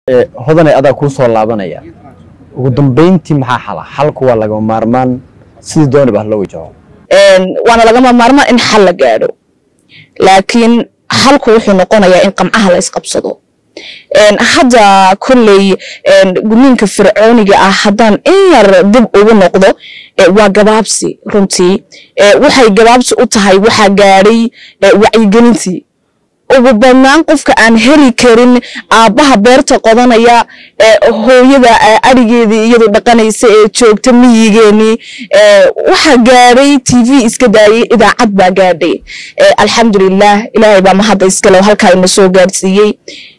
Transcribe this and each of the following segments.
hodanay adaa kuu soo laabanaya ugu dambeyntii maxaa xala xalku waa lagama maarmaan sidii dooniba ha loo wajaho waana lagama maarmaan in xal la gaadho laakiin xalku wuxuu noqonayaa in qamcaha la isqabsado hadda kolley gudniinka fircooniga ah haddaan in yar dib ugu noqdo waa gabaabsi runtii waxay gabaabsi u tahay waxaa gaadhay wacyigelintii ugu badnaan qofka aan heli karin aabbaha beerta qodanaya hooyada arigeedii iyadu dhaqanaysa ee joogta miyigeenii waxaa gaadhay t v iska daayay idaacad baa gaadhay alxamdulilah ilaahay baa mahadda iskale halkaa ina soo gaadhsiiyey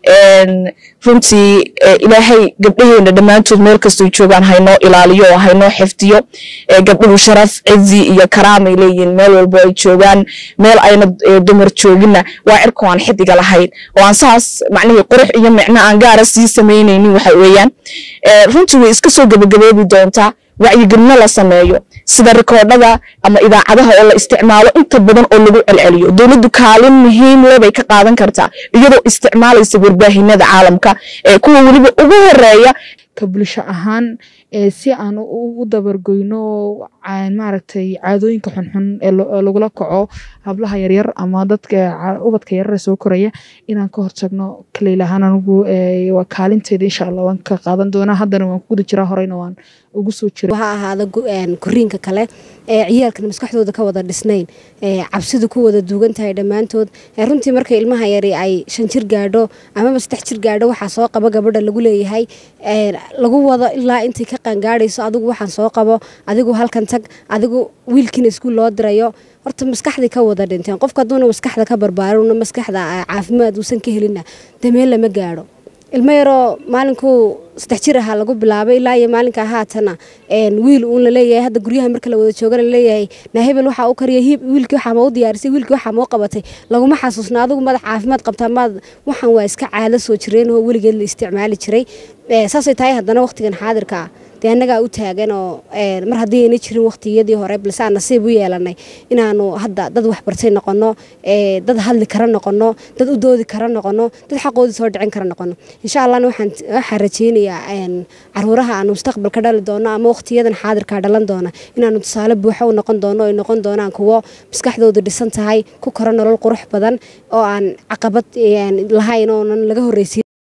runtii ilaahay gabdhaheena dhammaantood meel kastoo joogaan haynoo ilaaliyo oo haynoo xifdiyo gabdhuhu sharaf cizi iyo karaamay leeyihiin meel walbo ay joogaan meel ayna dumar joogina waa cirku aan xidiga lahayn oo aan saas macnihii qurux iyo micno aan gaara sii samaynaynin waxa weeyaan runtii way iska soo gebagaboobi doontaa wacyigelino la sameeyo sida rikoodhada ama idaacadaha oo la isticmaalo inta badan oo lagu celceliyo dowladdu kaalin muhiim leh bay ka qaadan kartaa iyadoo isticmaalaysa warbaahinada caalamka ee kuwa weliba ugu horeeya ka bulsho ahaan si aan ugu dabargoyno maaragtay caadooyinka xunxun ee lagula kaco hablaha yaryar ama dadka ubadka yarare soo koraya inaan ka hortagno kaleylahaan anigu waa kaalinteeda insha allah waan ka qaadan doonaa haddana waan ku guda jiraa horeyna waan ugu soo jira ha ahaada koriinka kale ee ciyaalkan maskaxdooda ka wada dhisnayn cabsidu ku wada duugan tahay dhammaantood runtii marka ilmaha yari ay shan jir gaadho amaba saddex jir gaadho waxaa soo qaba gabadha lagu leeyahay lagu wado ilaa intay ka qaangaadhayso adigu waxaan soo qabo adigu halkan tag adigu wiilkiina iskuul loo dirayo horta maskaxday ka wada dhinteen qofka hadduuna maskaxda ka barbaarin maskaxda caafimaad uusan ka helina dameen lama gaadho ilmo yaroo maalinkuu saddex jir ahaa lagu bilaabay ilaa iyo maalinka haatana wiil uun laleeyahay hadda guryaha marka la wada joogana laleeyahay na hebel waxaa u kariya wiilkii waxaa ma u diyaarisay wiilkii waxaa ma u qabatay laguma xasuusna adigu madax caafimaad qabtaa maad waxaan waa iska caado soo jireen oo weligeed la isticmaali jiray saasay tahay haddana waqtigan xaadirka ah dee annagaa u taagan oo mar haddii ayna jirin waqtiyadii hore balse aan nasiib u yeelanay inaanu hadda dad waxbartay noqono dad hadli kara noqono dad u doodi kara noqono dad xaqoodii soo dhicin kara noqono insha allahna waxaan rajeynayaa caruuraha aanu mustaqbalka dhali doono ama waqtiyadan xaadirka dhalan doona inaanu tusaale buuxa u noqon doono ay noqon doonaan kuwo maskaxdoodu dhisan tahay ku kora nolol qurux badan oo aan caqabad lahayn oonan laga horreysiin